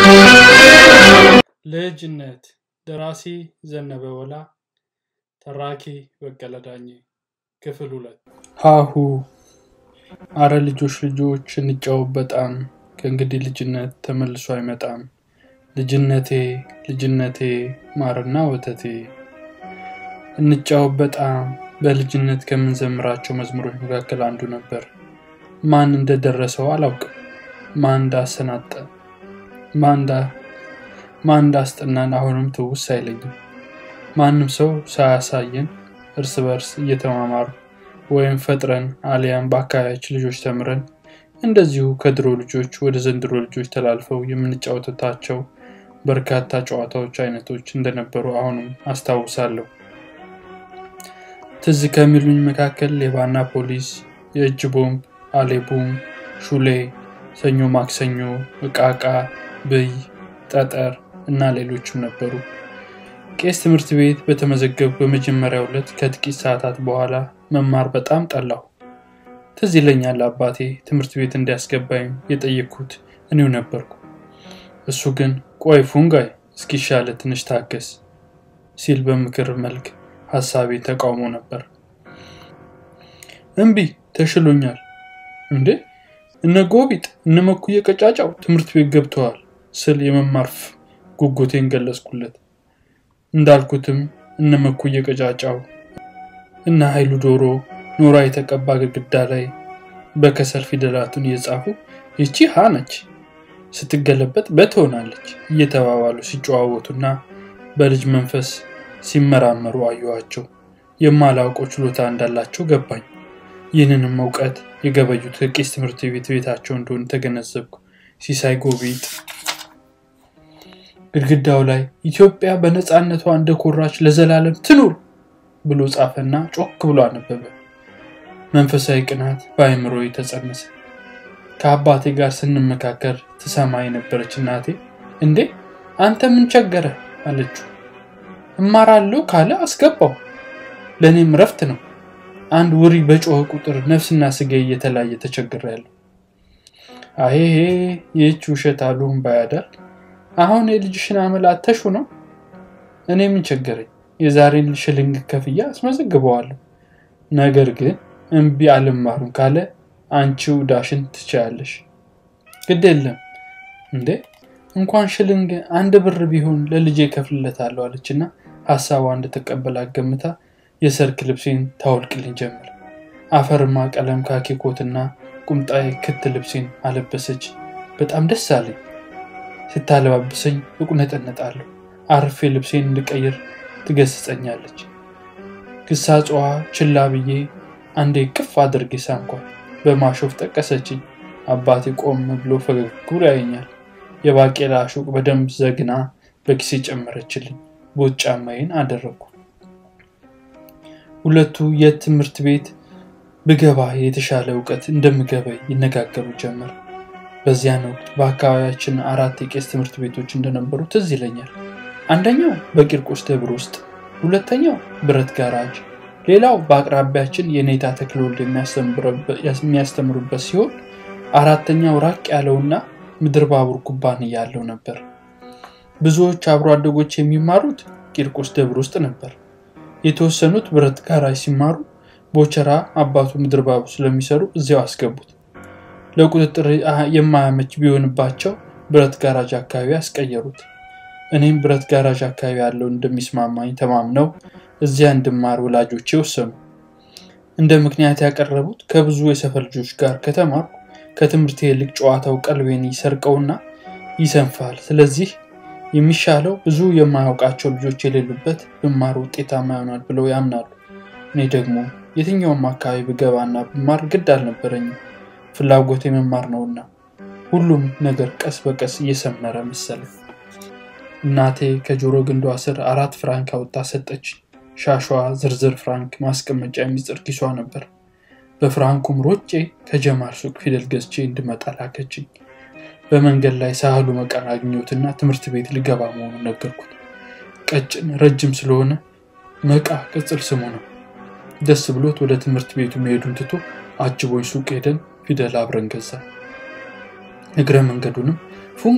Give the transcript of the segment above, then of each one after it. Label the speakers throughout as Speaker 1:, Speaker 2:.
Speaker 1: ልጅነት ደራሲ ዘነበ ወላ፣ ተራኪ በቀለ ዳኜ። ክፍል ሁለት ሀሁ አረ ልጆች ልጆች እንጫወት በጣም ከእንግዲህ ልጅነት ተመልሶ አይመጣም። ልጅነቴ ልጅነቴ ማርና ወተቴ እንጫወት በጣም በልጅነት ከምንዘምራቸው መዝሙሮች መካከል አንዱ ነበር። ማን እንደደረሰው አላውቅም። ማን እንዳሰናጠ ማን እንዳስጠናን አሁንም ትውስ አይለኝም። ማንም ሰው ሳያሳየን እርስ በርስ እየተማማሩ ወይም ፈጥረን አሊያም በአካባቢያችን ልጆች ተምረን እንደዚሁ ከድሮ ልጆች ወደ ዘንድሮ ልጆች ተላልፈው የምንጫወትታቸው በርካታ ጨዋታዎች አይነቶች እንደነበሩ አሁንም አስታውሳለሁ። ትዝ ከሚሉኝ መካከል ሌባና ፖሊስ፣ የእጅ ቦምብ፣ አሌቡም፣ ሹሌ፣ ሰኞ ማክሰኞ፣ እቃቃ፣ ብይ፣ ጠጠር እና ሌሎችም ነበሩ። ቄስ ትምህርት ቤት በተመዘገቡ በመጀመሪያው ዕለት ከጥቂት ሰዓታት በኋላ መማር በጣም ጠላሁ። ትዝ ይለኛል አባቴ ትምህርት ቤት እንዲያስገባኝ የጠየቅኩት እኔው ነበርኩ። እሱ ግን ቆይ ፉንጋይ እስኪሻለ ትንሽ ታገስ ሲል በምክር መልክ ሀሳቤ ተቃውሞ ነበር። እምቢ ተሽሎኛል። እንዴ እነ ጎቢጥ እነ መኩየ ቀጫጫው ትምህርት ቤት ገብተዋል ስል የመማር ጉጉቴን ገለጽኩለት። እንዳልኩትም እነ መኩየ ቀጫጫው እና ኃይሉ ዶሮ ኖራ የተቀባ ግድግዳ ላይ በከሰል ፊደላቱን እየጻፉ ይቺ ሀ ነች ስትገለበጥ በትሆናለች እየተባባሉ ሲጨዋወቱና በልጅ መንፈስ ሲመራመሩ አየኋቸው። የማላውቀው ችሎታ እንዳላቸው ገባኝ። ይህንንም እውቀት የገበዩት ከቄስ ትምህርት ቤት ቤታቸው እንደሆነ ተገነዘብኩ። ሲሳይ ጎቢጥ ግድግዳው ላይ ኢትዮጵያ በነፃነቷ እንደኮራች ለዘላለም ትኑር ብሎ ጻፈና ጮክ ብሎ አነበበ። መንፈሳዊ ቅናት በአእምሮ ተጸነሰ። ከአባቴ ጋር ስንመካከር ትሰማ የነበረች እናቴ እንዴ አንተ ምን ቸገረ አለችው። እማራለሁ ካለ አስገባው፣ ለእኔም ረፍት ነው። አንድ ውሪ በጮኸ ቁጥር ነፍስና ስጋ እየተለያየ ተቸግሬያለሁ። አሄሄ ይህች ውሸት አሉም ባያዳል አሁን የልጅሽን አመል አተሹ ነው። እኔ ምን ቸገረኝ? የዛሬን ሽልንግ ከፍያ አስመዘግበዋለሁ። ነገር ግን እምቢ አልማሩም ካለ አንቺው ዳሽን ትችያለሽ። ግድ የለም እንዴ እንኳን ሽልንግ አንድ ብር ቢሆን ለልጄ ከፍልለታለሁ አለችና ሀሳቧ እንደተቀበላት ገምታ የሰርክ ልብሴን ታወልቅልኝ ጀመር። አፈርማ ቀለም ካኪ ኮትና ቁምጣዬ ክት ልብሴን አለበሰች። በጣም ደስ አለኝ። ስታለባብሰኝ እቁነጠነጣለሁ። አርፌ ልብሴን እንድቀይር ትገስጸኛለች። ግሳጽዋ ችላ ብዬ አንዴ ቅፍ አድርጌ ሳምኳል። በማሾፍ ጠቀሰችኝ። አባቴ ቆም ብሎ ፈገግ ብሎ ያየኛል። የባቄላ ሹቅ በደንብ ዘግና በኪሴ ጨመረችልኝ። ቦት ጫማዬን አደረግኩ። ሁለቱ የት ትምህርት ቤት ብገባ የተሻለ እውቀት እንደምገባ ይነጋገሩ ጀመር። በዚያን ወቅት በአካባቢያችን አራት የቄስ ትምህርት ቤቶች እንደነበሩ ትዝ ይለኛል። አንደኛው በቂርቆስ ደብር ውስጥ፣ ሁለተኛው ብረት ጋራጅ፣ ሌላው በአቅራቢያችን የኔታ ተክለወልድ የሚያስተምሩበት ሲሆን አራተኛው ራቅ ያለውና ምድር ባቡር ኩባንያ ያለው ነበር። ብዙዎች አብሮ አደጎች የሚማሩት ቂርቆስ ደብር ውስጥ ነበር። የተወሰኑት ብረት ጋራጅ ሲማሩ ቦቸራ አባቱ ምድር ባቡር ስለሚሰሩ እዚያው አስገቡት። ለቁጥጥር የማያመች ቢሆንባቸው ብረት ጋራጅ አካባቢ አስቀየሩት። እኔም ብረት ጋራጅ አካባቢ ያለው እንደሚስማማኝ ተማምነው እዚያ እንድማር ወላጆቼ ወሰኑ። እንደ ምክንያት ያቀረቡት ከብዙ የሰፈር ልጆች ጋር ከተማርኩ ከትምህርት ይልቅ ጨዋታው ቀልቤን ይሰርቀውና ይሰንፋል። ስለዚህ የሚሻለው ብዙ የማያውቃቸው ልጆች የሌሉበት ብማር ውጤታማ ይሆናል ብለው ያምናሉ። እኔ ደግሞ የትኛውም አካባቢ ብገባና ብማር ግድ አልነበረኝም። ፍላጎት የመማር ነውና ሁሉም ነገር ቀስ በቀስ እየሰመረ መሰለ። እናቴ ከጆሮ ግንዷ ስር አራት ፍራንክ አውጥታ ሰጠች። ሻሿ ዝርዝር ፍራንክ ማስቀመጫ የሚስጥር ኪሷ ነበር። በፍራንኩም ሮጬ ከጀማል ሱቅ ፊደል ገዝቼ እንድመጣ ላከችኝ። በመንገድ ላይ ሳህሉ መቃን አግኘሁትና ትምህርት ቤት ልገባ መሆኑን ነገርኩት። ቀጭን ረጅም ስለሆነ መቃ ቅጽል ስሙ ነው። ደስ ብሎት ወደ ትምህርት ቤቱ መሄዱን ትቶ አጅቦኝ ሱቅ ሄደን ፊደል አብረን ገዛ። እግረ መንገዱንም ፉንቃይ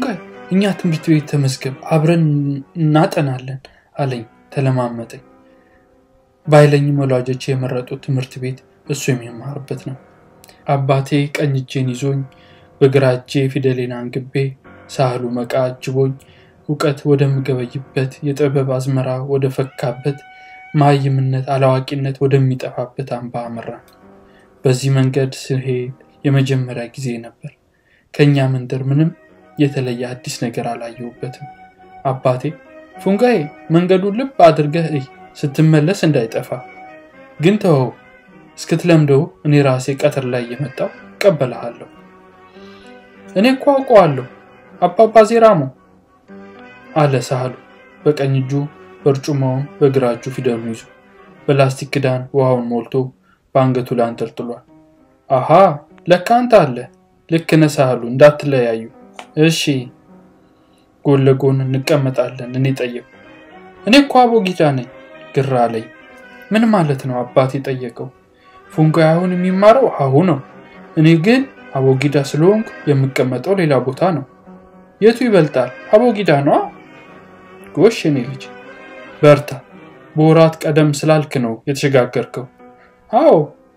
Speaker 1: እኛ ትምህርት ቤት ተመዝገብ፣ አብረን እናጠናለን አለኝ። ተለማመጠኝ። ባይለኝም ወላጆች የመረጡት ትምህርት ቤት እሱ የሚማርበት ነው። አባቴ ቀኝ እጄን ይዞኝ በግራ እጄ ፊደሌን አንግቤ ሳህሉ መቃ አጅቦኝ እውቀት ወደምገበይበት የጥበብ አዝመራ ወደ ፈካበት መሀይምነት አላዋቂነት ወደሚጠፋበት አምባ አመራን። በዚህ መንገድ ስሄድ የመጀመሪያ ጊዜ ነበር። ከእኛ መንደር ምንም የተለየ አዲስ ነገር አላየሁበትም። አባቴ ፉንጋዬ መንገዱን ልብ አድርገህ እይ፣ ስትመለስ እንዳይጠፋ ግን ተወው፣ እስክትለምደው እኔ ራሴ ቀትር ላይ እየመጣው እቀበልሃለሁ። እኔ እኮ አውቀዋለሁ አባባ ዜራሞ አለ ሳህሉ በቀኝ እጁ በርጩማውን በግራ እጁ ፊደሉን ይዞ በላስቲክ ክዳን ውሃውን ሞልቶ በአንገቱ ላይ አንጠልጥሏል። አሃ ለካ አንተ አለ። ልክ ነህ ሳህሉ፣ እንዳትለያዩ እሺ። ጎን ለጎን እንቀመጣለን። እኔ ጠየቁ። እኔ እኮ አቦጊዳ ነኝ። ግራ አለኝ። ምን ማለት ነው አባቴ ጠየቀው። ፉንጋ አሁን የሚማረው ሀሁ ነው። እኔ ግን አቦጊዳ ስለሆንኩ የምቀመጠው ሌላ ቦታ ነው። የቱ ይበልጣል? አቦጊዳ ነዋ። ጎሽ የኔ ልጅ በርታ። በወራት ቀደም ስላልክ ነው የተሸጋገርከው። አዎ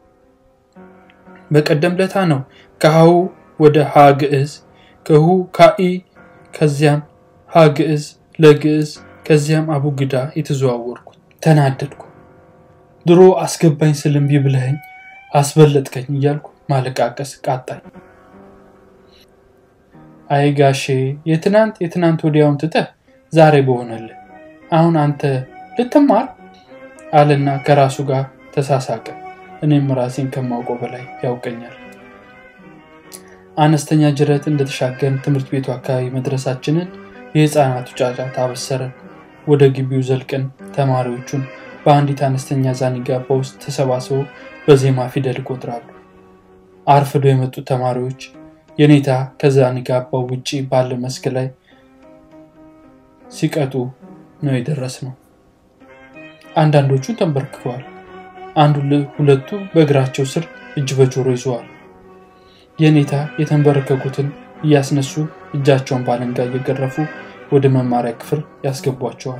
Speaker 1: በቀደም ለታ ነው ከሀሁ ወደ ሀ ግዕዝ፣ ከሁ ካኢ፣ ከዚያም ሀ ግዕዝ ለግዕዝ፣ ከዚያም አቡግዳ የተዘዋወርኩት። ተናደድኩ። ድሮ አስገባኝ ስልምቢ ብለኸኝ አስበለጥከኝ እያልኩ ማለቃቀስ ቃጣኝ። አይ ጋሼ የትናንት የትናንት ወዲያውን ትተህ ዛሬ በሆነልህ አሁን አንተ ልትማር አለና ከራሱ ጋር ተሳሳቀ። እኔም ራሴን ከማውቀው በላይ ያውቀኛል። አነስተኛ ጅረት እንደተሻገርን ትምህርት ቤቱ አካባቢ መድረሳችንን የህፃናቱ ጫጫታ አበሰረን። ወደ ግቢው ዘልቀን ተማሪዎቹን በአንዲት አነስተኛ ዛኒጋባ ውስጥ ተሰባስበው በዜማ ፊደል ይቆጥራሉ። አርፍዶ የመጡት ተማሪዎች የኔታ ከዛኒጋባው ውጪ ባለ መስክ ላይ ሲቀጡ ነው የደረስነው። አንዳንዶቹ ተንበርክከዋል። አንዱ ሁለቱ በእግራቸው ስር እጅ በጆሮ ይዘዋል። የኔታ የተንበረከኩትን እያስነሱ እጃቸውን ባለንጋ እየገረፉ ወደ መማሪያ ክፍል ያስገቧቸዋል።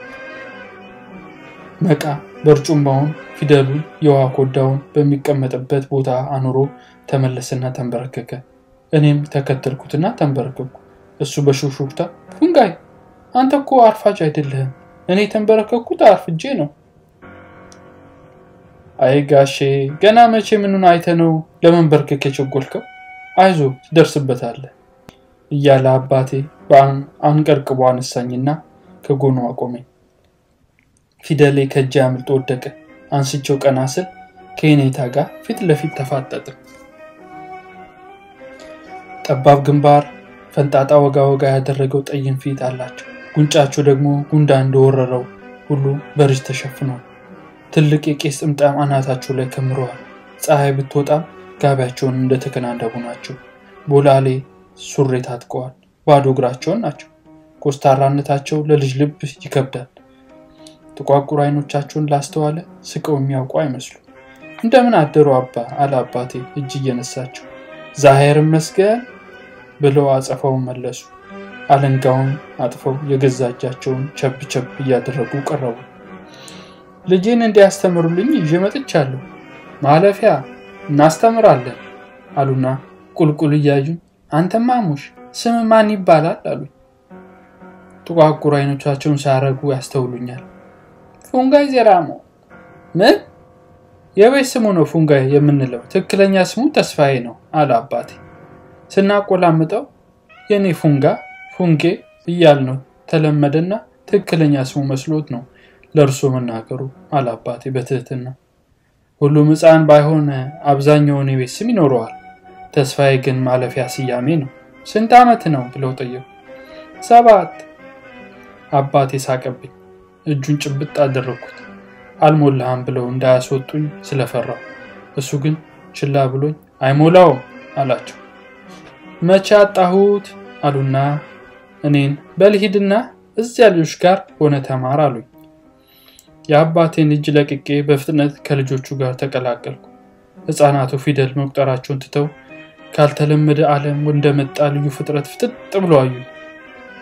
Speaker 1: መቃ በርጩማውን ፊደሉን የውሃ ኮዳውን በሚቀመጥበት ቦታ አኑሮ ተመለሰና ተንበረከከ። እኔም ተከተልኩትና ተንበረከኩ። እሱ በሹክሹክታ ፉንጋይ አንተ እኮ አርፋጅ አይደለህም፣ እኔ የተንበረከኩት አርፍጄ ነው። አይ ጋሼ ገና መቼ ምኑን አይተ ነው ለመንበርከክ የቸጎልከው? አይዞ ትደርስበታለህ እያለ አባቴ አንቀርቅቦ አነሳኝና ከጎኑ አቆመኝ። ፊደሌ ከእጄ አምልጦ ወደቀ። አንስቼው ቀና ስል ከኔታ ጋር ፊት ለፊት ተፋጠጥን። ጠባብ ግንባር፣ ፈንጣጣ ወጋ ወጋ ያደረገው ጠይም ፊት አላቸው። ጉንጫቸው ደግሞ ጉንዳ እንደወረረው ሁሉ በርጅ ተሸፍኗል። ትልቅ የቄስ ጥምጣም አናታቸው ላይ ከምረዋል። ፀሐይ ብትወጣም ጋቢያቸውን እንደተከናነቡ ናቸው። ቦላሌ ሱሪ ታጥቀዋል። ባዶ እግራቸውን ናቸው። ኮስታራነታቸው ለልጅ ልብ ይከብዳል። ጥቋቁር አይኖቻቸውን ላስተዋለ ስቀው የሚያውቁ አይመስሉ። እንደምን አደሩ አባ አለ አባቴ እጅ እየነሳቸው። ዛሄርን መስገን ብለው አጸፋውን መለሱ። አለንጋውን አጥፈው የገዛ እጃቸውን ቸብ ቸብ እያደረጉ ቀረቡ። ልጄን እንዲያስተምሩልኝ ይዤ መጥቻለሁ። ማለፊያ እናስተምራለን አሉና ቁልቁል እያዩኝ አንተማ ሙሽ ስም ማን ይባላል አሉኝ። ጥቋቁር አይኖቻቸውን ሳያረጉ ያስተውሉኛል። ፉንጋይ ዜራሞ። ምን የቤት ስሙ ነው ፉንጋይ የምንለው? ትክክለኛ ስሙ ተስፋዬ ነው አለ አባቴ። ስናቆላምጠው የኔ ፉንጋ ፉንጌ እያል ነው ተለመደና ትክክለኛ ስሙ መስሎት ነው ለእርሶ መናገሩ አለ አባቴ በትህትና። ሁሉም ሕፃን ባይሆን አብዛኛውን የቤት ስም ይኖረዋል። ተስፋዬ ግን ማለፊያ ስያሜ ነው። ስንት ዓመት ነው ብለው ጠየቁ። ሰባት አባቴ ሳቀብኝ። እጁን ጭብጥ አደረግኩት። አልሞላህም ብለው እንዳያስወጡኝ ስለፈራው፣ እሱ ግን ችላ ብሎኝ አይሞላውም አላቸው። መቼ አጣሁት አሉና እኔን በልሂድና እዚያ ልጆች ጋር ሆነ ተማር አሉኝ። የአባቴን እጅ ለቅቄ በፍጥነት ከልጆቹ ጋር ተቀላቀልኩ። ሕፃናቱ ፊደል መቁጠራቸውን ትተው ካልተለመደ ዓለም እንደመጣ ልዩ ፍጥረት ፍጥጥ ብሎ አዩ።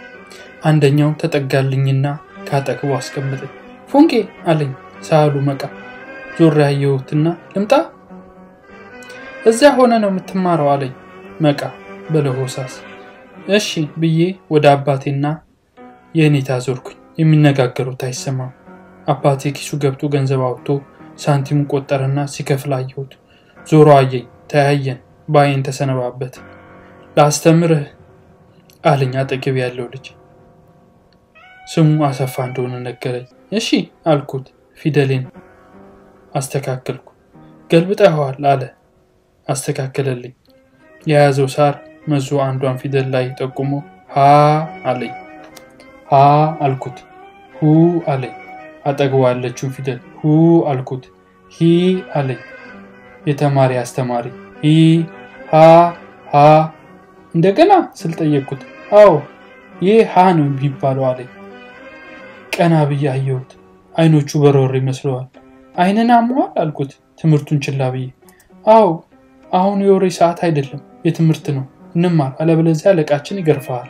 Speaker 1: አንደኛው ተጠጋልኝና ካጠገቡ አስቀምጠኝ። ፉንቄ አለኝ ሳህሉ መቃ። ዞር ያየሁትና ልምጣ እዚያ ሆነ ነው የምትማረው አለኝ መቃ በለሆሳስ። እሺ ብዬ ወደ አባቴና የእኔታ ዞርኩኝ። የሚነጋገሩት አይሰማም። አባቴ ኪሱ ገብቶ ገንዘብ አውጥቶ ሳንቲሙን ቆጠረና ሲከፍል አየሁት። ዞሮ አየኝ፣ ተያየን፣ በአይን ተሰነባበት። ላስተምርህ አለኝ አጠገብ ያለው ልጅ። ስሙ አሰፋ እንደሆነ ነገረኝ። እሺ አልኩት። ፊደሌን አስተካከልኩ። ገልብጠኸዋል አለ። አስተካከለልኝ። የያዘው ሳር መዞ አንዷን ፊደል ላይ ጠቁሞ ሀ አለኝ። ሀ አልኩት። ሁ አለኝ። አጠገቡ ያለችውን ፊደል ሁ አልኩት። ሂ አለኝ። የተማሪ አስተማሪ ሂ ሀ ሀ እንደገና ስል ጠየቅኩት። አዎ ይህ ሀ ነው የሚባለው አለኝ። ቀና ብዬ አየሁት። አይኖቹ በረወር ይመስለዋል። አይንን አሟል አልኩት ትምህርቱን ችላ ብዬ። አዎ አሁን የወሬ ሰዓት አይደለም የትምህርት ነው እንማር፣ አለበለዚያ አለቃችን ይገርፈሃል።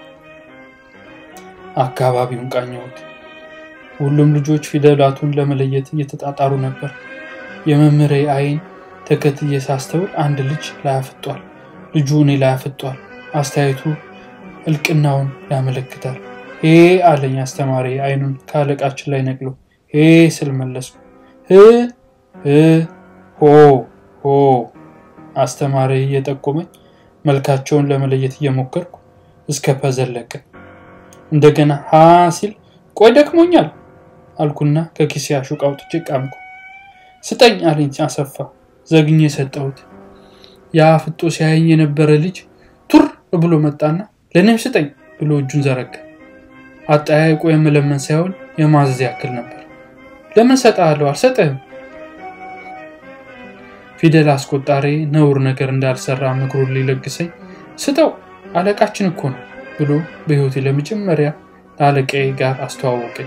Speaker 1: አካባቢውን ቃኘሁት። ሁሉም ልጆች ፊደላቱን ለመለየት እየተጣጣሩ ነበር። የመምህሬ አይን ተከትዬ ሳስተውል አንድ ልጅ ላይ አፍጧል። ልጁ እኔ ላይ አፍጧል። አስተያየቱ እልቅናውን ያመለክታል። ሄ አለኝ አስተማሪ አይኑን ከአለቃችን ላይ ነቅሎ። ሄ ስል መለስኩ። ህ ህ ሆ ሆ አስተማሪ እየጠቆመኝ መልካቸውን ለመለየት እየሞከርኩ እስከ ፐዘለቀ። እንደገና ሀ ሲል ቆይ ደክሞኛል አልኩና ከኪሴ አሹቅ አውጥቼ ቃምኩ። ስጠኝ አለኝ አሰፋ። ዘግኜ የሰጠሁት ያ ፍጦ ሲያየኝ የነበረ ልጅ ቱር ብሎ መጣና ለእኔም ስጠኝ ብሎ እጁን ዘረጋ። አጠያየቁ የመለመን ሳይሆን የማዘዝ ያክል ነበር። ለምን ሰጥሃለሁ? አልሰጥህም። ፊደል አስቆጣሪ ነውር ነገር እንዳልሰራ ምክሩን ሊለግሰኝ ስጠው አለቃችን እኮ ነው ብሎ በሕይወቴ ለመጀመሪያ ለአለቃዬ ጋር አስተዋወቀኝ።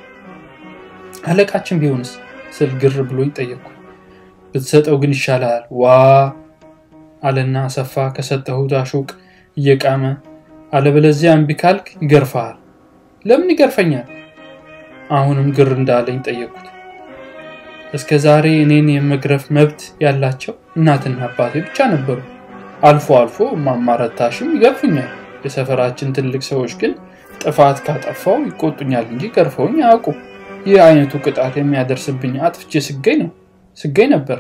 Speaker 1: አለቃችን ቢሆንስ ስል ግር ብሎኝ ጠየቅኩ። ብትሰጠው ግን ይሻላል ዋ አለና አሰፋ ከሰጠሁት አሹቅ እየቃመ አለበለዚያ እምቢ ካልክ ይገርፈሃል። ለምን ይገርፈኛል? አሁንም ግር እንዳለኝ ጠየቅኩት። እስከ ዛሬ እኔን የመግረፍ መብት ያላቸው እናትና አባቴ ብቻ ነበሩ። አልፎ አልፎ ማማረታሽም ይገርፉኛል። የሰፈራችን ትልቅ ሰዎች ግን ጥፋት ካጠፋው ይቆጡኛል እንጂ ገርፈውኝ አያውቁም። ይህ አይነቱ ቅጣት የሚያደርስብኝ አጥፍቼ ስገኝ ነው ስገኝ ነበር።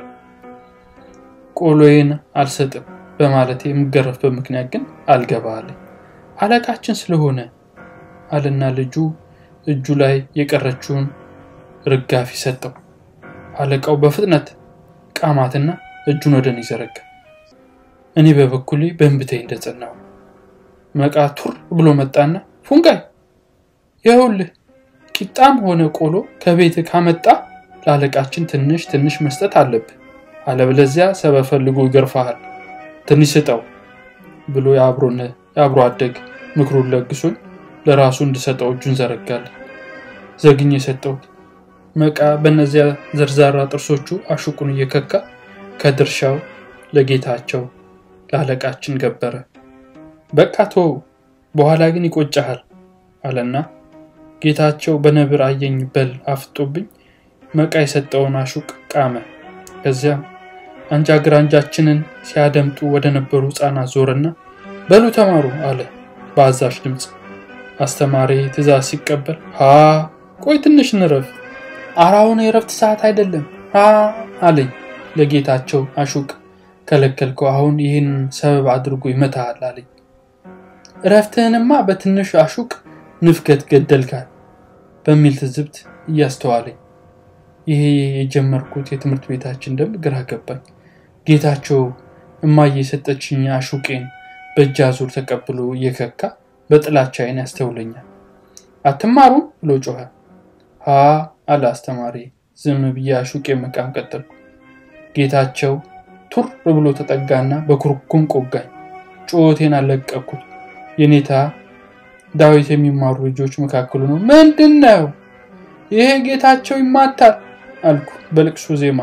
Speaker 1: ቆሎዬን አልሰጥም በማለት የምገረፍበት ምክንያት ግን አልገባ አለኝ። አለቃችን ስለሆነ አለና ልጁ እጁ ላይ የቀረችውን ርጋፊ ሰጠው። አለቃው በፍጥነት ቃማትና እጁን ወደ እኔ ዘረጋ። እኔ በበኩሌ በእንብተኝ እንደጸናው መቃ ቱር ብሎ መጣና ፉንጋይ ይኸውልህ ቂጣም ሆነ ቆሎ ከቤት ካመጣ ለአለቃችን ትንሽ ትንሽ መስጠት አለብህ፣ አለበለዚያ ሰበብ ፈልጎ ይገርፋሃል። ትንሽ ስጠው ብሎ የአብሮ አደግ ምክሩን ለግሶኝ ለራሱ እንድሰጠው እጁን ዘረጋለን። ዘግኝ የሰጠሁት መቃ በእነዚያ ዘርዛራ ጥርሶቹ አሹቁን እየከካ ከድርሻው ለጌታቸው ለአለቃችን ገበረ። በቃ ተወው፣ በኋላ ግን ይቆጨሃል አለና ጌታቸው በነብር አየኝ በል አፍጦብኝ መቃ የሰጠውን አሹቅ ቃመ። ከዚያም አንጃ ግራንጃችንን ሲያደምጡ ወደ ነበሩ ሕፃናት ዞረና በሉ ተማሩ አለ በአዛዥ ድምፅ። አስተማሪ ትእዛዝ ሲቀበል ሀ ቆይ ትንሽ እንረፍ፣ አራውን የረፍት ሰዓት አይደለም ሀ አለኝ። ለጌታቸው አሹቅ ከለከልከው፣ አሁን ይህን ሰበብ አድርጎ ይመታሃል አለኝ። እረፍትህንማ በትንሹ አሹቅ ንፍገት ገደልካል በሚል ትዝብት እያስተዋለኝ ይሄ የጀመርኩት የትምህርት ቤታችን ደንብ ግራ ገባኝ። ጌታቸው እማዬ የሰጠችኝ አሹቄን በእጅ አዙር ተቀብሎ እየከካ በጥላቻ አይን ያስተውለኛል። አትማሩም ብሎ ጮኸ። ሀ አለ አስተማሪ። ዝም ብዬ አሹቄ መቃም ቀጠልኩ። ጌታቸው ቱር ብሎ ተጠጋና በኩርኩም ቆጋኝ። ጩኸቴን አለቀኩት። የኔታ ዳዊት የሚማሩ ልጆች መካከሉ ነው። ምንድን ነው ይሄ? ጌታቸው ይማታል አልኩ በልቅሶ ዜማ።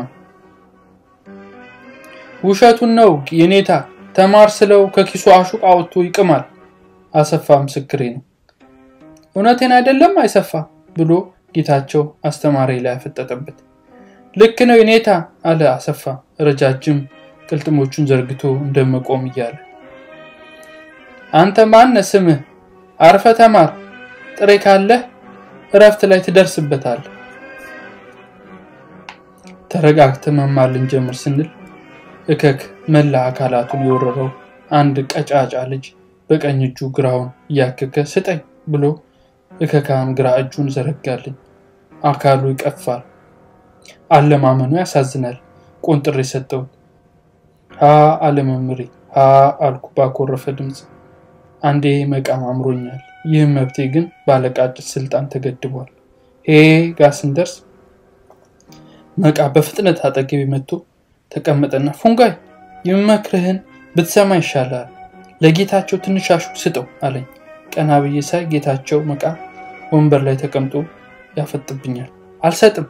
Speaker 1: ውሸቱን ነው የኔታ ተማር ስለው ከኪሱ አሹቅ አውጥቶ ይቅማል። አሰፋ ምስክሬ ነው። እውነቴን አይደለም አይሰፋ ብሎ ጌታቸው አስተማሪ ላይ ያፈጠጠበት። ልክ ነው የኔታ አለ አሰፋ ረጃጅም ቅልጥሞቹን ዘርግቶ እንደመቆም እያለ። አንተ ማነ ስምህ? አርፈ ተማር፣ ጥሬ ካለህ እረፍት ላይ ትደርስበታል። ተረጋግተ መማር ልንጀምር ስንል እከክ መላ አካላቱን የወረረው አንድ ቀጫጫ ልጅ በቀኝ እጁ ግራውን እያከከ ስጠኝ ብሎ እከካም ግራ እጁን ዘረጋልኝ። አካሉ ይቀፋል። አለማመኑ ያሳዝናል። ቆንጥሬ ሰጠሁት። ሀ አለመምሬ ሀ አልኩ ባኮረፈ ድምፅ። አንዴ መቃም አምሮኛል። ይህ መብቴ ግን ባለቃጭት ስልጣን ተገድቧል። ሄ ጋ ስንደርስ መቃ በፍጥነት አጠገቤ መጥቶ ተቀመጠና ፉንጋይ የምመክርህን ብትሰማ ይሻላል። ለጌታቸው ትንሽ አሹቅ ስጠው አለኝ። ቀና ብዬ ሳይ ጌታቸው መቃ ወንበር ላይ ተቀምጦ ያፈጥብኛል። አልሰጥም።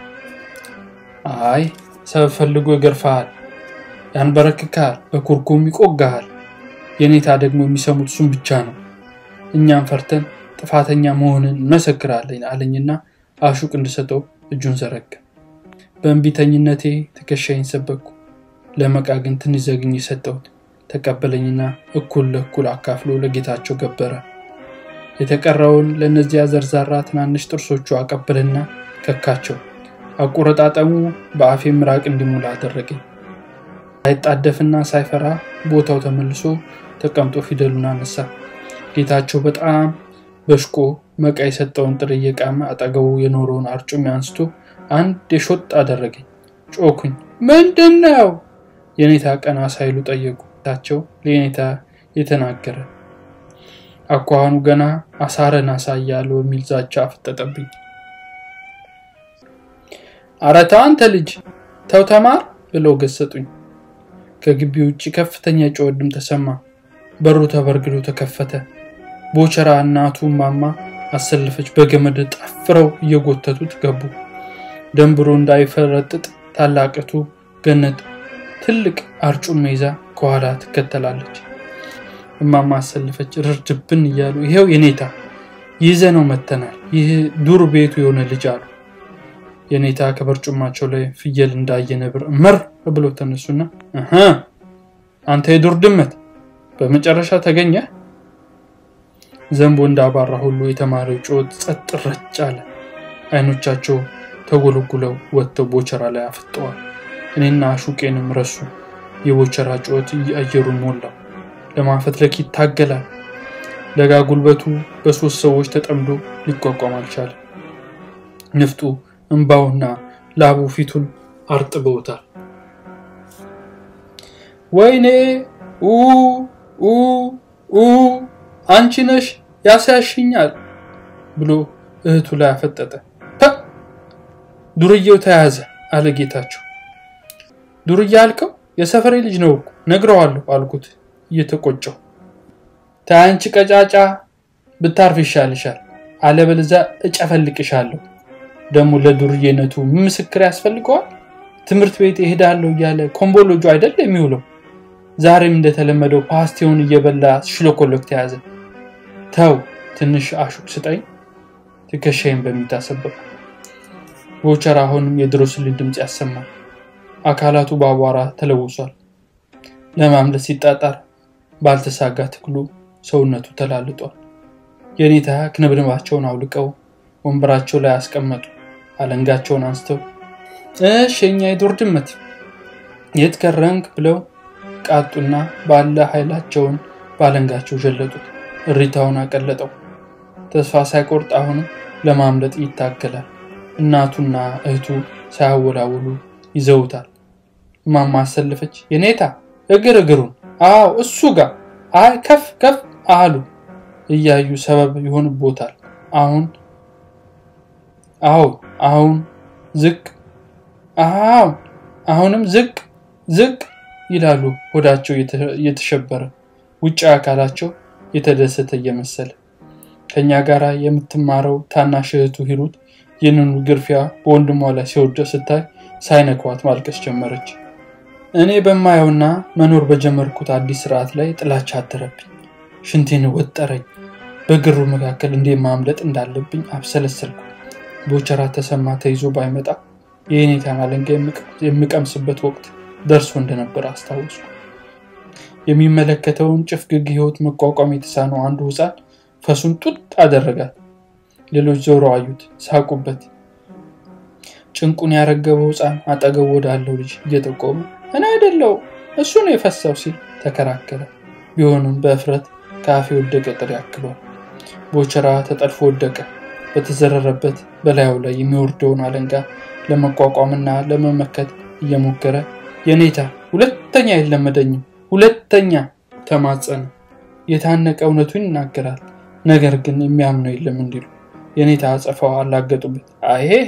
Speaker 1: አይ ሰበብ ፈልጎ ይገርፈሃል፣ ያንበረክካል፣ በኩርኩም ይቆጋሃል። የኔታ ደግሞ የሚሰሙት እሱን ብቻ ነው። እኛም ፈርተን ጥፋተኛ መሆንን እንመሰክራለን አለኝና አሹቅ እንድሰጠው እጁን ዘረጋ። በእንቢተኝነቴ ትከሻይን ሰበኩ። ለመቃ ግን ትንሽ ዘግኝ ሰጠሁት። ተቀበለኝና እኩል ለእኩል አካፍሎ ለጌታቸው ገበረ። የተቀረውን ለእነዚያ ዘርዛራ ትናንሽ ጥርሶቹ አቀበልና ከካቸው። አቆረጣጠሙ በአፌ ምራቅ እንዲሞላ አደረገኝ። ሳይጣደፍና ሳይፈራ ቦታው ተመልሶ ተቀምጦ ፊደሉን አነሳ። ጌታቸው በጣም በሽቆ መቃ የሰጠውን ጥሬ እየቃመ አጠገቡ የኖረውን አርጩሜ አንስቶ አንድ የሾጥ አደረገኝ። ጮኩኝ። ምንድን ነው? የኔታ ቀና ሳይሉ ጠየቁ። ታቸው ለኔታ የተናገረ አኳኋኑ ገና አሳረን አሳያለሁ የሚል ዛቻ አፈጠጠብኝ። ኧረ ተው አንተ ልጅ ተው ተማር ብለው ገሰጡኝ። ከግቢ ውጭ ከፍተኛ ጩኸት ድምፅ ተሰማ። በሩ ተበርግዶ ተከፈተ። ቦቸራ እናቱ ማማ አሰለፈች። በገመድ ጠፍረው እየጎተቱት ገቡ። ደንብሮ እንዳይፈረጥጥ ታላቅቱ ገነት ትልቅ አርጩሜ ይዛ ከኋላ ትከተላለች። እማማ አሰለፈች። ርድብን እያሉ ይሄው የኔታ ይዘ ነው መተናል። ይህ ዱር ቤቱ የሆነ ልጅ አሉ። የኔታ ከበርጩማቸው ላይ ፍየል እንዳየ ነብር መር ብሎ ተነሱና አንተ የዱር ድመት በመጨረሻ ተገኘ። ዘንቦ እንዳባራ ሁሉ የተማሪው ጩኸት ጸጥ ረጭ አለ። አይኖቻቸው ተጎለጉለው ወጥተው ቦቸራ ላይ አፍጠዋል። እኔና ሹቄንም ረሱ። የቦቸራ ጩኸት አየሩን ሞላው። ለማፈትለክ ይታገላል። ለጋ ጉልበቱ በሶስት ሰዎች ተጠምዶ ሊቋቋም አልቻለም። ንፍጡ እንባውና ላቡ ፊቱን አርጥበውታል። ወይኔ ኡ ኡ አንቺ ነሽ ያስያሽኛል ብሎ እህቱ ላይ አፈጠጠ። ዱርዬው ተያዘ አለ ጌታቸው። ዱርዬ አልከው? የሰፈሬ ልጅ ነው እኮ ነግረዋለሁ አልኩት እየተቆጨው። ታያንቺ ቀጫጫ ብታርፍ ይሻልሻል፣ አለበለዚያ እጨፈልቅሻለሁ። ደግሞ ለዱርዬነቱ ምስክር ያስፈልገዋል? ትምህርት ቤት እሄዳለሁ እያለ ኮምቦሎጆ አይደል የሚውለው? ዛሬም እንደተለመደው ፓስቲውን እየበላ ሽሎኮሎክ ተያዘ። ተው ትንሽ አሹቅ ስጠኝ። ትከሻይን በሚታሰበው ቦቸራ አሁንም የድሮስልን ድምፅ ያሰማል። አካላቱ በአቧራ ተለውሷል። ለማምለጥ ሲጣጣር ባልተሳጋ ትክሉ ሰውነቱ ተላልጧል። የኔታ ክንብንባቸውን አውልቀው ወንበራቸው ላይ አስቀመጡ። አለንጋቸውን አንስተው እሽ የኛ የዱር ድመት የት ከረንክ ብለው ቃጡና ባለ ኃይላቸውን ባለንጋቸው ዠለጡት። እሪታውን አቀለጠው። ተስፋ ሳይቆርጥ አሁንም ለማምለጥ ይታገላል። እናቱና እህቱ ሳያወላውሉ ይዘውታል። እማማ አሰለፈች። የኔታ እግር እግሩን አዎ እሱ ጋር አይ ከፍ ከፍ አሉ እያዩ ሰበብ ይሆንቦታል። አሁን አዎ አሁን ዝቅ አዎ አሁንም ዝቅ ዝቅ ይላሉ ሆዳቸው እየተሸበረ ውጭ አካላቸው የተደሰተ እየመሰለ ከኛ ጋር የምትማረው ታናሽ እህቱ ሂሩት ይህንኑ ግርፊያ በወንድሟ ላይ ሲወርድ ስታይ ሳይነኳት ማልቀስ ጀመረች። እኔ በማየውና መኖር በጀመርኩት አዲስ ስርዓት ላይ ጥላቻ አደረብኝ። ሽንቴን ወጠረኝ። በግሩ መካከል እንዴት ማምለጥ እንዳለብኝ አብሰለሰልኩ። ቦቸራ ተሰማ ተይዞ ባይመጣ የኔታን አለንጋ የምቀምስበት ወቅት ደርሶ እንደነበር አስታወሱ። የሚመለከተውን ጭፍግግ ህይወት መቋቋም የተሳነው አንዱ ህፃን ፈሱን ጡጥ አደረጋት። ሌሎች ዞረው አዩት፣ ሳቁበት። ጭንቁን ያረገበው ህፃን አጠገቡ ወዳለው ልጅ እየጠቆመ እኔ አይደለው እሱ ነው የፈሳው ሲል ተከራከረ። ቢሆንም በእፍረት ከአፌ ወደቀ ጥሬ ያክሏል። ቦቸራ ተጠልፎ ወደቀ። በተዘረረበት በላዩ ላይ የሚወርደውን አለንጋ ለመቋቋምና ለመመከት እየሞከረ የኔታ ሁለተኛ አይለመደኝም፣ ሁለተኛ ተማጸነ። የታነቀ እውነቱን ይናገራል፣ ነገር ግን የሚያምነው የለም እንዲሉ የኔታ አጸፋው አላገጡበት። አይሄ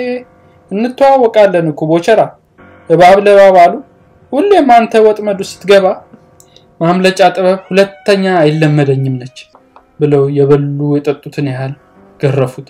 Speaker 1: እንተዋወቃለን እኮ ቦቸራ፣ እባብ ለእባብ አሉ። ሁሌም አንተ ወጥመዱ ስትገባ ማምለጫ ጥበብ ሁለተኛ አይለመደኝም ነች ብለው የበሉ የጠጡትን ያህል ገረፉት።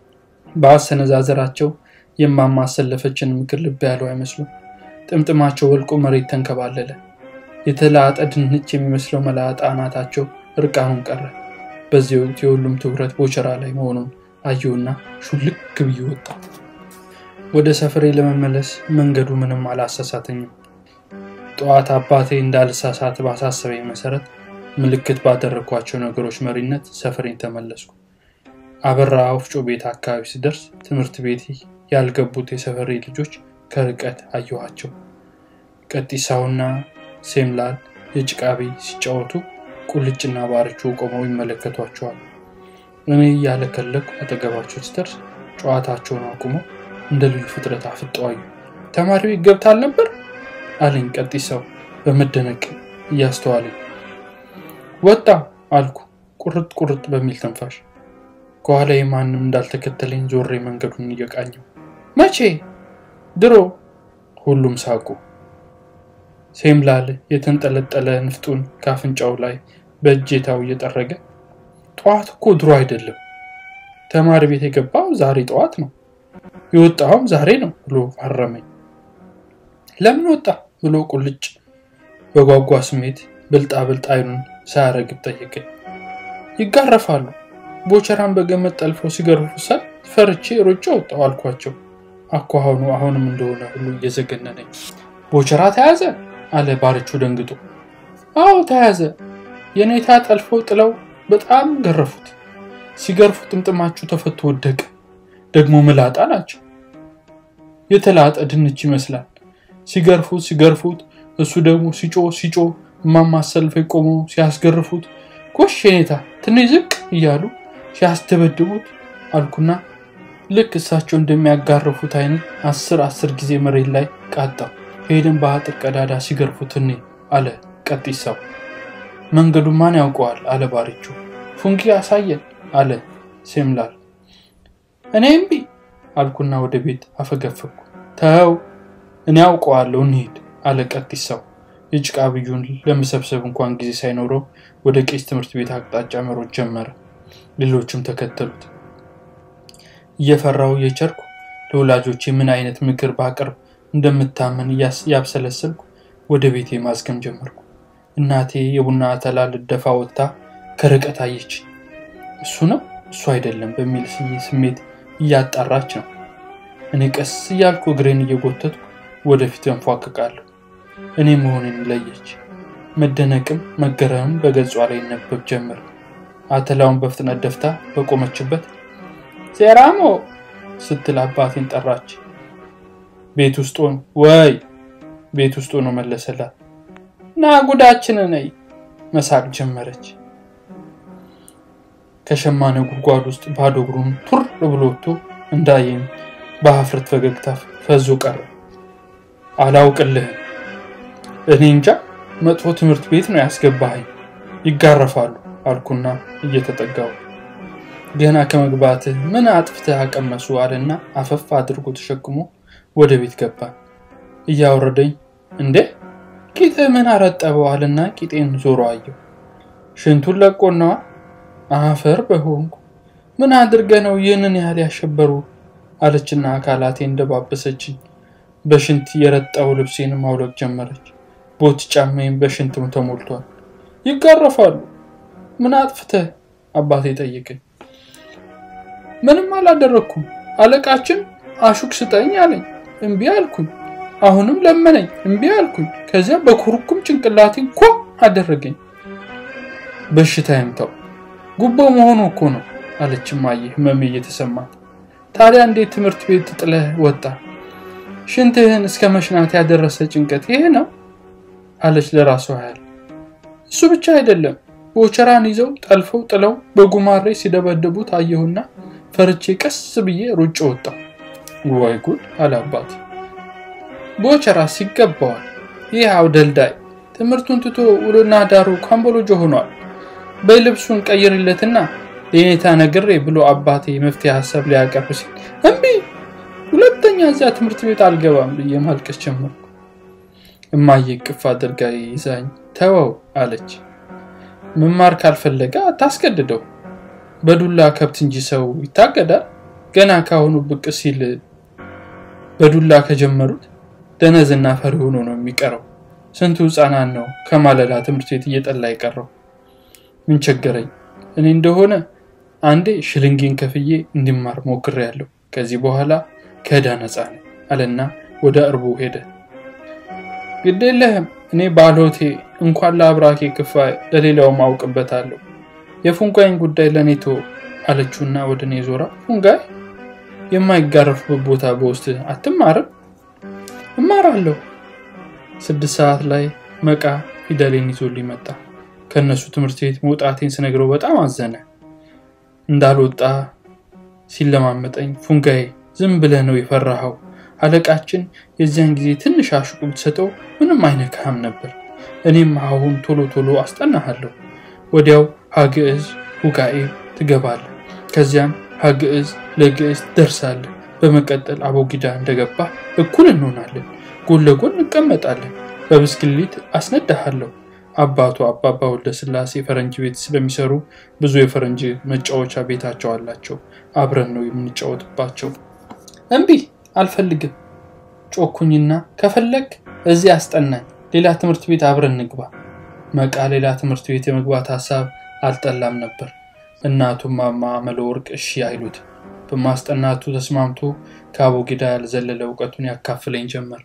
Speaker 1: በአሰነዛዘራቸው የማማሰለፈችን ምክር ልብ ያለው አይመስሉም። ጥምጥማቸው ወልቆ መሬት ተንከባለለ። የተላጠ ድንች የሚመስለው መላጣ አናታቸው እርቃኑን ቀረ። በዚህ ወቅት የሁሉም ትኩረት ቦቸራ ላይ መሆኑን አየሁና ሹልክ ብዬ ወጣ። ወደ ሰፈሬ ለመመለስ መንገዱ ምንም አላሳሳተኝም። ጠዋት አባቴ እንዳልሳሳት ባሳሰበኝ መሰረት ምልክት ባደረግኳቸው ነገሮች መሪነት ሰፈሬን ተመለስኩ። አበራ ወፍጮ ቤት አካባቢ ሲደርስ ትምህርት ቤት ያልገቡት የሰፈሬ ልጆች ከርቀት አየኋቸው። ቀጢሳውና ሴምላል የጭቃ ቤት ሲጫወቱ ቁልጭና ባርቾ ቆመው ይመለከቷቸዋል። እኔ እያለከለኩ አጠገባቸው ሲደርስ ጨዋታቸውን አቁመው እንደ ልዩ ፍጥረት አፍጠው አዩ። ተማሪ ቤት ገብታል ነበር አለኝ ቀጢሳው በመደነቅ እያስተዋለኝ። ወጣ አልኩ ቁርጥ ቁርጥ በሚል ተንፋሽ። ከኋላዬ ማንም እንዳልተከተለኝ ዞሬ መንገዱን እየቃኘው መቼ? ድሮ። ሁሉም ሳቁ። ሴምላል የተንጠለጠለ ንፍጡን ከአፍንጫው ላይ በእጀታው እየጠረገ ጠዋት እኮ ድሮ አይደለም፣ ተማሪ ቤት የገባው ዛሬ ጠዋት ነው፣ የወጣውም ዛሬ ነው ብሎ አረመኝ። ለምን ወጣ ብሎ ቁልጭ በጓጓ ስሜት ብልጣ ብልጥ አይኑን ሳያረግብ ጠየቀኝ። ይጋረፋሉ። ቦቸራን በገመድ ጠልፈው ሲገርፉ ሳይ ፈርቼ ሮጬ ወጣሁ አልኳቸው። አኳኋኑ አሁንም እንደሆነ ሁሉ እየዘገነነኝ። ቦቸራ ተያዘ አለ ባርቹ ደንግጦ። አዎ ተያዘ። የኔታ ጠልፈው ጥለው በጣም ገረፉት። ሲገርፉ ጥምጥማችሁ ተፈቶ ወደቀ። ደግሞ ምላጣ ናቸው። የተላጠ ድንች ይመስላል። ሲገርፉት ሲገርፉት እሱ ደግሞ ሲጮ ሲጮ እማማሰልፈ ቆመው ሲያስገርፉት ጎሽ የኔታ ትንሽ ዝቅ እያሉ ሲያስደበድቡት አልኩና ልክ እሳቸው እንደሚያጋርፉት አይነት አስር አስር ጊዜ መሬት ላይ ቃጣው። ሄደን በአጥር ቀዳዳ ሲገርፉት እኔ አለ ቀጢሳው። መንገዱ ማን ያውቀዋል አለ ባርቹ። ፉንጊ አሳየን አለ ሴምላል። እኔ እምቢ አልኩና ወደ ቤት አፈገፈኩ። ተው እኔ ያውቀዋለሁ እንሂድ አለ ቀጢሳው። የጭቃ ብዩን ለመሰብሰብ እንኳን ጊዜ ሳይኖረው ወደ ቄስ ትምህርት ቤት አቅጣጫ መሮጥ ጀመረ። ሌሎችም ተከተሉት። እየፈራው እየቸርኩ ለወላጆቼ ምን አይነት ምክር ባቀርብ እንደምታመን ያብሰለሰልኩ ወደ ቤቴ ማዝገም ጀመርኩ። እናቴ የቡና አተላ ልደፋ ወጥታ ከርቀት አየች። እሱ ነው እሱ አይደለም በሚል ስሜት እያጣራች ነው። እኔ ቀስ እያልኩ እግሬን እየጎተትኩ ወደፊት እንፏቅቃለሁ። እኔ መሆኔን ለየች። መደነቅም መገረምም በገጿ ላይ ይነበብ ጀመር። አተላውን በፍጥነት ደፍታ በቆመችበት ሴራሞ ስትል አባቴን ጠራች። ቤት ውስጥ ሆኖ ወይ ቤት ውስጥ ሆኖ መለሰላት። ና ጉዳችን ነይ መሳቅ ጀመረች። ከሸማኔ ጉድጓድ ውስጥ ባዶ እግሩን ቱር ብሎ ወጥቶ እንዳየኝ በሀፍረት ፈገግታ ፈዞ ቀረ። አላውቅልህም። እኔ እንጃ መጥፎ ትምህርት ቤት ነው ያስገባኸኝ፣ ይጋረፋሉ አልኩና እየተጠጋው ገና ከመግባትህ ምን አጥፍተህ አቀመሱ አለና አፈፍ አድርጎ ተሸክሞ ወደ ቤት ገባ። እያወረደኝ እንዴ ቂጥህ ምን አረጠበው አለና ቂጤን ዞሮ አየው። ሽንቱን ለቆነዋ አፈር በሆንኩ ምን አድርገ ነው ይህንን ያህል ያሸበሩ አለችና አካላቴ እንደባበሰችኝ በሽንት የረጣው ልብሴን ማውለቅ ጀመረች። ቦት ጫማዬም በሽንት ተሞልቷል። ይጋረፋሉ። ምን አጥፍተህ አባቴ ጠየቀኝ። ምንም አላደረግኩም። አለቃችን አሹክ ስጠኝ አለኝ። እምቢ አልኩኝ። አሁንም ለመነኝ። እምቢ አልኩኝ። ከዚያ በኩርኩም ጭንቅላቴን ኳ አደረገኝ። በሽታ ይምታው ጉቦ መሆኑ እኮ ነው አለች እማዬ ህመሜ እየተሰማት። ታዲያ እንዴት ትምህርት ቤት ጥለህ ወጣ? ሽንትህን እስከ መሽናት ያደረሰ ጭንቀት ይሄ ነው አለች ለራሷ ያህል። እሱ ብቻ አይደለም ቦቸራን ይዘው ጠልፈው ጥለው በጉማሬ ሲደበድቡት አየሁና ፈርቼ ቀስ ብዬ ሩጭ ወጣሁ። ዋይ ጉድ አለ አባት። ቦቸራስ ይገባዋል። ይህ አውደልዳይ ትምህርቱን ትቶ ውሎና ዳሩ ካምቦሎጆ ሆኗል። በልብሱን ቀይርለትና ለኔታ ነግሬ ብሎ አባቴ መፍትሄ ሀሳብ ሊያቀርብ ሲል እምቢ፣ ሁለተኛ እዚያ ትምህርት ቤት አልገባም ብዬ ማልቀስ ጀመርኩ። እማዬ ቅፍ አድርጋ ይዛኝ ተወው አለች። መማር ካልፈለገ አታስገድደው። በዱላ ከብት እንጂ ሰው ይታገዳል። ገና ካሁኑ ብቅ ሲል በዱላ ከጀመሩት ደነዝና ፈሪ ሆኖ ነው የሚቀረው። ስንቱ ሕፃናት ነው ከማለዳ ትምህርት ቤት እየጠላ የቀረው። ምን ቸገረኝ? እኔ እንደሆነ አንዴ ሽልንጌን ከፍዬ እንዲማር ሞክሬያለሁ። ከዚህ በኋላ ከዕዳ ነፃ ነኝ አለና ወደ እርቡ ሄደ። ግድ የለህም እኔ ባልሆቴ እንኳን ለአብራኬ ክፋይ ለሌላውም አውቅበታለሁ። የፉንጋይን ጉዳይ ለእኔ ተወው አለችውና ወደ እኔ ዞራ ፉንጋይ የማይጋረፉበት ቦታ በውስጥ አትማርም? እማራለሁ። ስድስት ሰዓት ላይ መቃ ፊደሌን ይዞልኝ መጣ። ከእነሱ ትምህርት ቤት መውጣቴን ስነግረው በጣም አዘነ። እንዳልወጣ ሲለማመጠኝ ፉንጋዬ ዝም ብለህ ነው የፈራኸው። አለቃችን የዚያን ጊዜ ትንሽ አሽቁ ብትሰጠው ምንም አይነካህም ነበር። እኔም አሁን ቶሎ ቶሎ አስጠናሃለሁ። ወዲያው ሀግዕዝ ሁጋኤ ትገባለህ። ከዚያም ሀግዕዝ ለግዕዝ ደርሳለህ። በመቀጠል አቦጊዳ እንደገባ እኩል እንሆናለን። ጎን ለጎን እንቀመጣለን። በብስክሌት አስነዳሃለሁ። አባቱ አባባ ወልደ ስላሴ ፈረንጅ ቤት ስለሚሰሩ ብዙ የፈረንጅ መጫወቻ ቤታቸው አላቸው። አብረን ነው የምንጫወትባቸው። እምቢ አልፈልግም ጮኩኝና ከፈለግ እዚህ አስጠናኝ፣ ሌላ ትምህርት ቤት አብረን ንግባ። መቃ ሌላ ትምህርት ቤት የመግባት ሀሳብ አልጠላም ነበር። እናቱም ማማ መለወርቅ እሺ አይሉት። በማስጠናቱ ተስማምቶ ከአቦጊዳ ያልዘለለ እውቀቱን ያካፍለኝ ጀመር።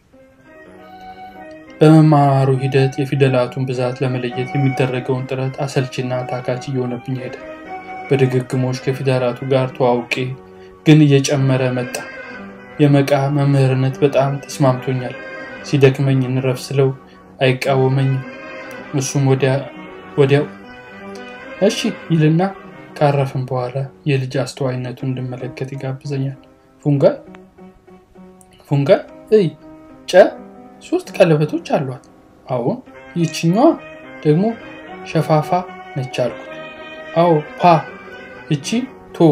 Speaker 1: በመማሩ ሂደት የፊደላቱን ብዛት ለመለየት የሚደረገውን ጥረት አሰልችና ታካች እየሆነብኝ ሄደ። በድግግሞች ከፊደላቱ ጋር ተዋውቄ ግን እየጨመረ መጣ። የመቃ መምህርነት በጣም ተስማምቶኛል። ሲደክመኝ እንረፍ ስለው አይቃወመኝም። እሱም ወዲያው እሺ ይልና ካረፍን በኋላ የልጅ አስተዋይነቱን እንድመለከት ይጋብዘኛል። ፉንጋይ ፉንጋይ እይ ጨ ሶስት ቀለበቶች አሏት። አሁን ይችኛዋ ደግሞ ሸፋፋ ነች አልኩት። አዎ ፓ እቺ ቶ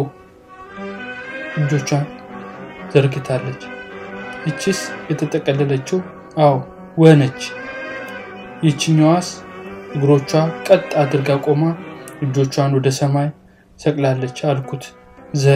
Speaker 1: እጆቿን ዘርግታለች። ይቺስ የተጠቀለለችው አዎ ወነች። ይችኛዋስ እግሮቿ ቀጥ አድርጋ ቆማ እጆቿን ወደ ሰማይ ሰቅላለች አልኩት። ዘ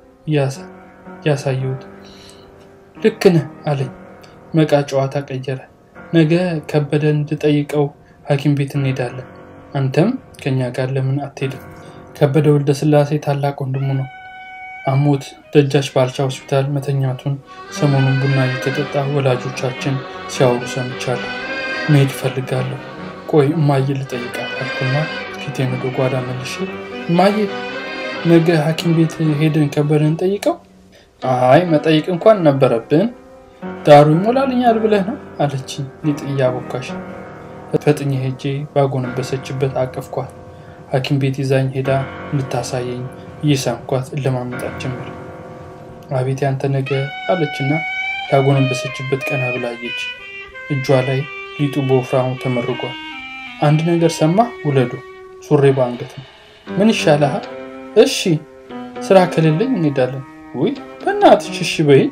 Speaker 1: ያሳየሁት ልክ ነህ አለኝ። መቃ ጨዋታ ቀየረ። ነገ ከበደን እንድጠይቀው ሐኪም ቤት እንሄዳለን። አንተም ከኛ ጋር ለምን አትሄድም? ከበደ ወልደ ስላሴ ታላቅ ወንድሙ ነው። አሞት ደጃች ባልቻ ሆስፒታል መተኛቱን ሰሞኑን ቡና እየተጠጣ ወላጆቻችን ሲያወሩ ሰምቻለሁ። መሄድ እፈልጋለሁ። ቆይ እማዬ ልጠይቃት አልኩና ፊቴን ወደ ጓዳ መልሼ እማዬ ነገ ሐኪም ቤት ሄደን ከበደን ጠይቀው? አይ መጠየቅ እንኳን ነበረብን ዳሩ ይሞላልኛል ብለህ ነው አለችኝ። ሊጥ እያቦካሽ ፈጥኜ ሄጄ ባጎነበሰችበት አቀፍኳት። ሐኪም ቤት ይዛኝ ሄዳ እንድታሳየኝ እየሳምኳት እለማመጣት ጀመር። አቤት ያንተ ነገ አለችና ያጎነበሰችበት ቀና ብላየች። እጇ ላይ ሊጡ በወፍራሙ ተመርጓል። አንድ ነገር ሰማህ? ውለዱ ሱሬ በአንገት ነው። ምን ይሻልሃል? እሺ ስራ ከሌለኝ እንሄዳለን። ውይ በእናትሽ እሺ በይኝ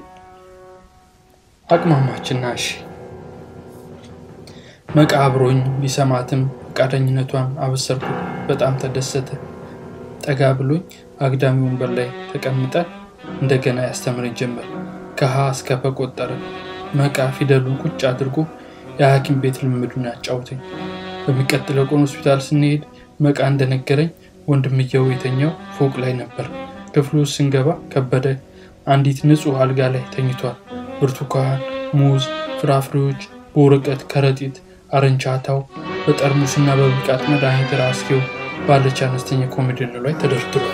Speaker 1: አቅማማችና እሺ መቃብሮኝ ቢሰማትም ፈቃደኝነቷን አበሰርኩት። በጣም ተደሰተ። ጠጋ ብሎኝ አግዳሚ ወንበር ላይ ተቀምጠን እንደገና ያስተምረኝ ጀመር። ከሀ እስከ ፐ ቆጠረ። መቃ ፊደሉን ቁጭ አድርጎ የሐኪም ቤት ልምዱን ያጫውተኝ። በሚቀጥለው ቀን ሆስፒታል ስንሄድ መቃ እንደነገረኝ ወንድምየው የተኛው ፎቅ ላይ ነበር። ክፍሉ ውስጥ ስንገባ ከበደ አንዲት ንጹሕ አልጋ ላይ ተኝቷል። ብርቱካን፣ ሙዝ፣ ፍራፍሬዎች በወረቀት ከረጢት፣ አረንቻታው በጠርሙስና በብልቃጥ መድኃኒት ራስጌው ባለች አነስተኛ ኮሜዲኖ ላይ ተደርድሯል።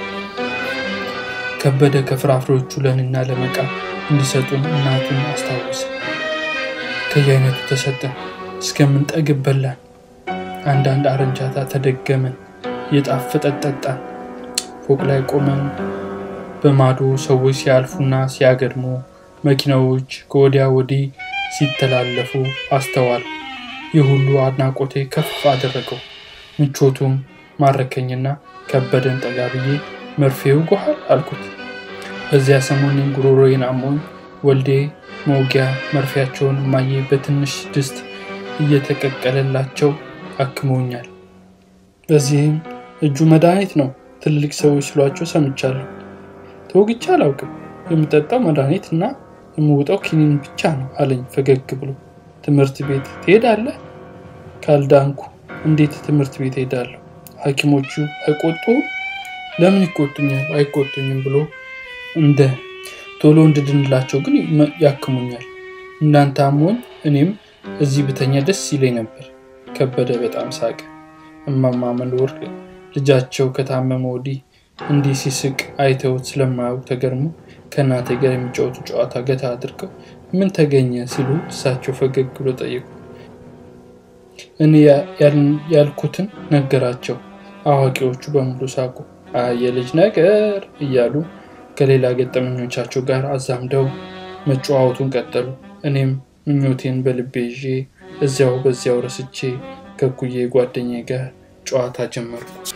Speaker 1: ከበደ ከፍራፍሬዎቹ ለእኔና ለመቃ እንዲሰጡን እናቱን አስታወሰ። ከየአይነቱ ተሰጠን። እስከምንጠግብ በላን። አንዳንድ አረንቻታ ተደገመን። የጣፈጠ ጠጣን። ፎቅ ላይ ቆመን በማዶ ሰዎች ሲያልፉና ሲያገድሙ፣ መኪናዎች ከወዲያ ወዲህ ሲተላለፉ አስተዋል። ይህ ሁሉ አድናቆቴ ከፍ አደረገው። ምቾቱም ማረከኝና ከበደን ጠጋ ብዬ መርፌ ውጎሃል አልኩት። በዚያ ሰሞኔን ጉሮሮዬን አሞኝ ወልዴ መውጊያ መርፌያቸውን እማዬ በትንሽ ድስት እየተቀቀለላቸው አክመውኛል። በዚህም እጁ መድኃኒት ነው ትልልቅ ሰዎች ስሏቸው ሰምቻለሁ። ተወግቼ አላውቅም። የምጠጣው መድኃኒት እና የምውጠው ኪኒን ብቻ ነው አለኝ ፈገግ ብሎ። ትምህርት ቤት ትሄዳለህ? ካልዳንኩ እንዴት ትምህርት ቤት ሄዳለሁ? ሐኪሞቹ አይቆጡም? ለምን ይቆጡኛል? አይቆጡኝም ብሎ እንደ ቶሎ እንድድንላቸው ግን ያክሙኛል። እንዳንተ አሞኝ እኔም እዚህ ብተኛ ደስ ይለኝ ነበር። ከበደ በጣም ሳቀ። እማማ መኖር ልጃቸው ከታመመ ወዲህ እንዲህ ሲስቅ አይተውት ስለማያውቅ ተገርሞ ከእናቴ ጋር የሚጫወቱ ጨዋታ ገታ አድርገው ምን ተገኘ ሲሉ እሳቸው ፈገግ ብሎ ጠየቁ። እኔ ያልኩትን ነገራቸው። አዋቂዎቹ በሙሉ ሳቁ። የልጅ ነገር እያሉ ከሌላ ገጠመኞቻቸው ጋር አዛምደው መጨዋወቱን ቀጠሉ። እኔም ምኞቴን በልቤ ይዤ እዚያው በዚያው ረስቼ ከኩዬ ጓደኛዬ ጋር ጨዋታ ጀመርኩ።